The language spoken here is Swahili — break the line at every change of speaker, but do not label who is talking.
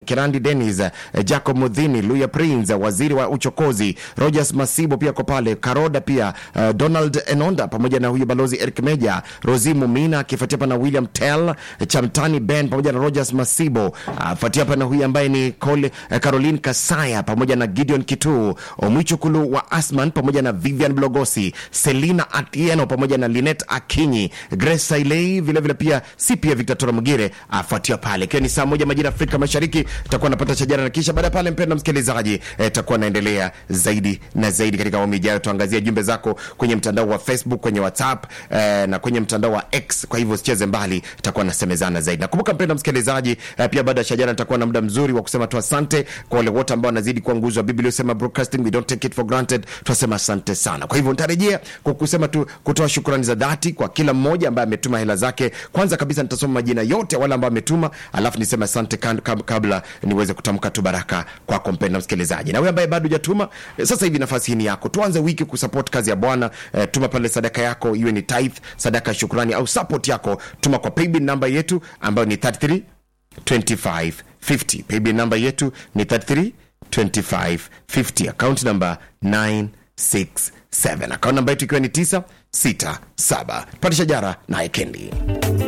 Kirandi Dennis, eh, Jacob Mudhini, Luya Prince, waziri wa uchokozi, Rogers Masibo pia ko pale, Karoda pia eh, Donald Enonda pamoja na huyu balozi Eric Meja, Rosi Mumina akifuatia hapa na William Tell, Chamtani Ben pamoja na Rogers Masibo, afuatia hapa na huyu ambaye ni Cole, eh, Caroline Kasaya pamoja na Gideon Kitu, Omwichukulu wa Asman pamoja na Vivian Blogosi, Selina Atieno pamoja na Linet Akinyi, Grace Sailei vilevile pia si pia Victor Tora Mugire afuatia pale, ikiwa ni saa moja majira Afrika Mashariki, takuwa napata shajara na kisha baada ya pale, mpendwa msikilizaji, eh, takuwa naendelea zaidi na zaidi katika awamu ijayo. Tuangazia jumbe zako kwenye mtandao wa Facebook, kwenye WhatsApp eh, na kwenye mtandao wa X. Kwa hivyo usicheze mbali, takuwa nasemezana zaidi. Nakumbuka mpendwa msikilizaji, eh, pia baada ya shajara nitakuwa na muda mzuri wa kusema tu asante kwa wale wote ambao wanazidi kuwa nguzo wa Biblia usema broadcasting, we don't take it for granted. Tunasema asante sana. Kwa hivyo nitarejea kwa kusema tu kutoa shukrani za dhati kwa kila mmoja ambaye ametuma hela zake. Kwanza kabisa nitasoma majina yote wale ambao ametuma, alafu niseme asante kan- kab- kabla niweze kutamka tu baraka kwako mpendwa msikilizaji. Na wewe ambaye bado hujatuma, eh, sasa hivi nafasi hii ni yako. Tuanze wiki kusupport kazi ya Bwana. Eh, tuma pale sadaka yako, iwe ni tithe, sadaka ya shukrani au support yako, tuma kwa paybill namba yetu ambayo ni 33 2550 paybill namba yetu ni 33 2550 account namba 967 account namba yetu ikiwa ni 967 pate shajara naye kendi